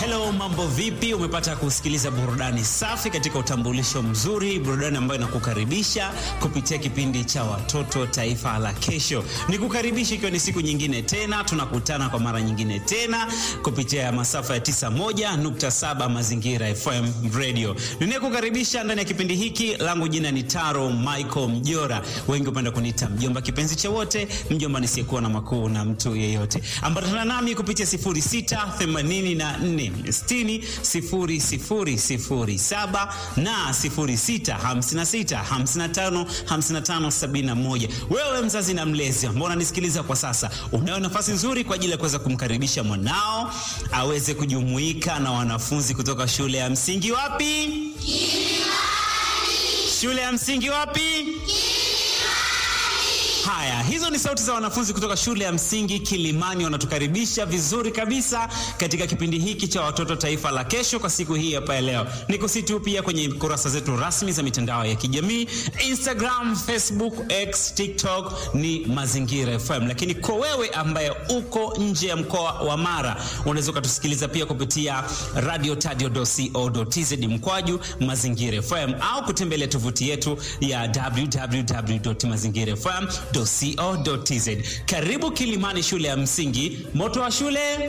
Hello, mambo vipi? Umepata kusikiliza burudani safi katika utambulisho mzuri, burudani ambayo inakukaribisha kupitia kipindi cha watoto taifa la kesho. Nikukaribisha ikiwa ni siku nyingine tena, tunakutana kwa mara nyingine tena kupitia masafa ya 91.7 Mazingira FM Radio. Ninayekukaribisha ndani ya kipindi hiki langu jina ni Taro Michael Mjora, wengi hupenda kuniita mjomba kipenzi cha wote, mjomba nisiyekuwa na makuu na mtu yeyote. Ambatana nami kupitia 0684 60 0007 na 06 56 55 55 71. Wewe mzazi na mlezi ambao unanisikiliza kwa sasa, unayo nafasi nzuri kwa ajili ya kuweza kumkaribisha mwanao aweze kujumuika na wanafunzi kutoka shule ya msingi wapi? Shule ya msingi wapi? Haya, hizo ni sauti za wanafunzi kutoka shule ya msingi Kilimani, wanatukaribisha vizuri kabisa katika kipindi hiki cha watoto taifa la kesho kwa siku hii hapa ya leo. Nikusitu pia kwenye kurasa zetu rasmi za mitandao ya kijamii Instagram, Facebook, X, TikTok ni Mazingira FM. Lakini kwa wewe ambaye uko nje ya mkoa wa Mara, unaweza ukatusikiliza pia kupitia radiotadio.co.tz mkwaju Mazingira FM au kutembelea tovuti yetu ya www.mazingirafm.co.tz. Karibu Kilimani, shule ya msingi, moto wa shule